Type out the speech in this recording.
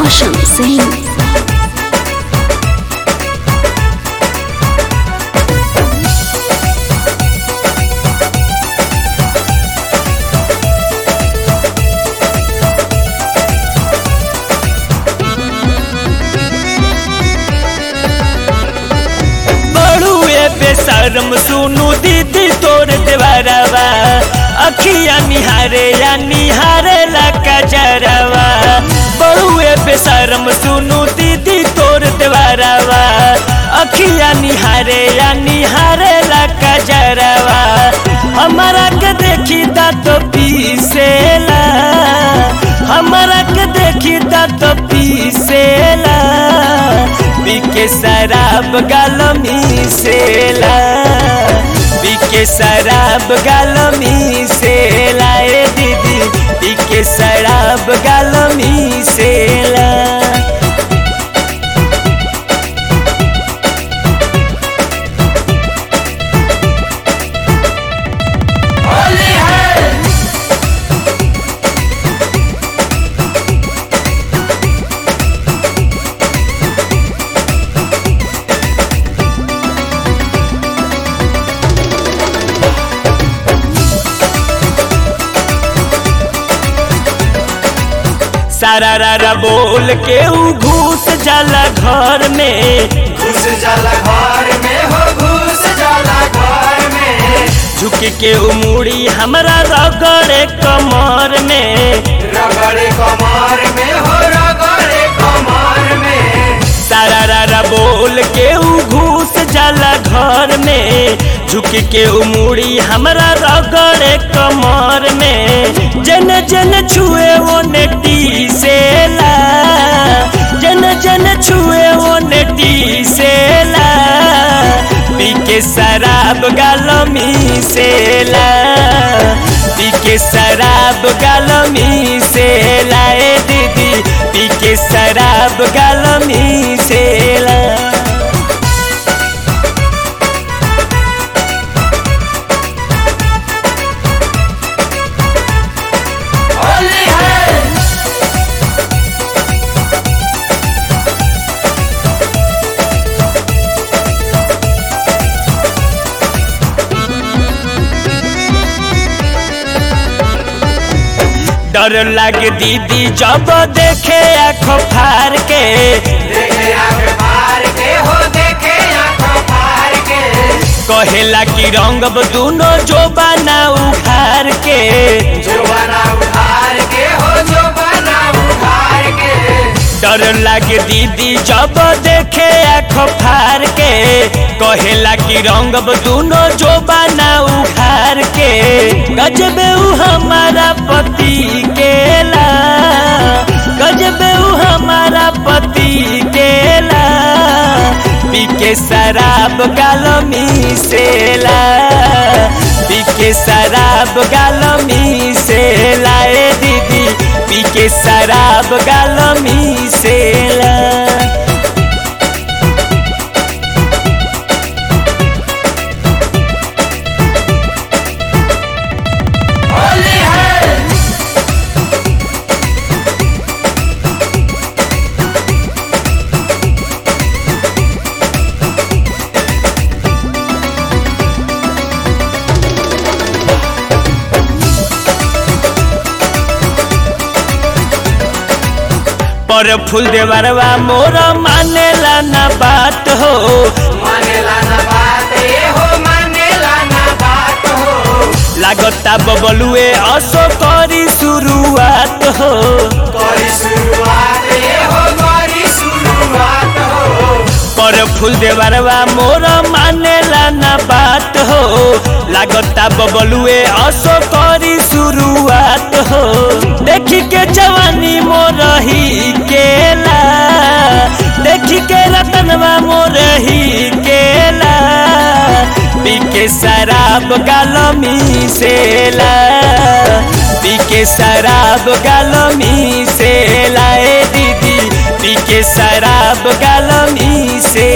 Roshan Singh. बड़ुए बेशरम सुनु दीदी तोर देवरवा अखिया निहारे या निहारे ला कजरवा बड़ुए बेशरम सुनु दीदी तोर देवरवा अखिया निहारे या निहारे ला कजरवा हमारा के देखी दा तो पीसेला हमारा के देखी दा तो पीसेला पीके शराब गालमी सेला पीके शराब गालमी सेला ए दीदी पीके शराब गालमी सेला सारा रारा बोल के ऊ घूस जाला घर में घुस जाला घर में हो घुस जाला घर में झुक के ऊ मुड़ी हमरा रगड़े कमर में रगड़े कमर में हो रगड़े कमर में सारा रारा बोल के ऊ घूस जाला घर में झुक के ऊ मुड़ी हमरा रगड़े कमर में जन जन छुए वो नेटी सेला जन जन छुए वो नेटी सेला पी के शराब गालमी सेला पी के शराब गालमी सेला ए दीदी पी के शराब गालमी सेला होली है डर लागे दीदी जब देखे आँखों फार के देखे आंख फाड़ के हो देखे आंख फाड़ के कहेला कि रंगब दूनो जो बना उखार के जो बना उखाड़ के हो जो बना उखाड़ के डर लागे दीदी जब देखे आँखों फार के कहेला कि रंगब दूनो जो बना उखार के गजबे ऊ हमारा पति केला गजबे ऊ हमारा पति केला पी के शराब गालमी सेला पी के शराब गालमी सेला ए दीदी पी के शराब गालमी सेला होली है पर फूल देवरवा मोर मानेला ना बात हो मानेला ना बात ये हो मानेला ना बात हो लागता बबलुए असो करी शुरुआत हो करी शुरुआत ये हो करी शुरुआत हो पर फूल देवरवा मोर मानेला ना बात हो लागता बबलुए असो करी शुरुआत हो देखी के जवानी मोर ही केला देखी के रतनवा मोर ही केला पी के शराब गालमी सेला पी के शराब गालमी सेला ए दीदी पी के शराब गालमी से